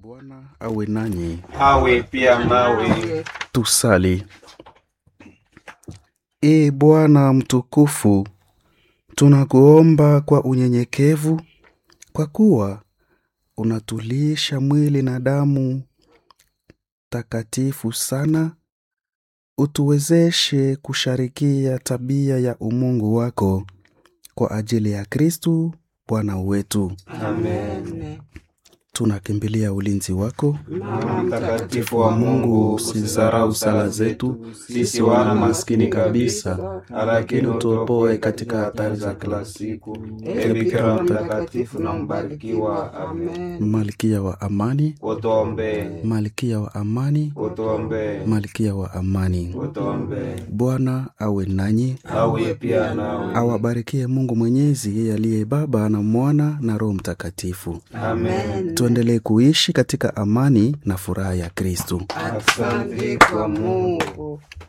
Bwana awe nanyi. awe pia nawe. Tusali. Ee Bwana mtukufu, tunakuomba kwa unyenyekevu, kwa kuwa unatulisha mwili na damu takatifu sana, utuwezeshe kusharikia tabia ya umungu wako kwa ajili ya Kristu Bwana wetu. Amen. Tunakimbilia ulinzi wako Mama mtakatifu wa wa Mungu, Mungu, usizarau sala zetu sisi wana maskini kabisa, lakini utuopoe katika hatari za kila siku. Ee Bikira mtakatifu na mbarikiwa. Amen. Malkia wa amani, Utuombee, malkia wa amani, utuombee, malkia wa amani. utuombee. Bwana awe nanyi, Awe pia nawe. awabarikie Mungu Mwenyezi, yeye aliye Baba na Mwana na Roho Mtakatifu. Amen. Tuendelee kuishi katika amani na furaha ya Kristu. Asante kwa Mungu.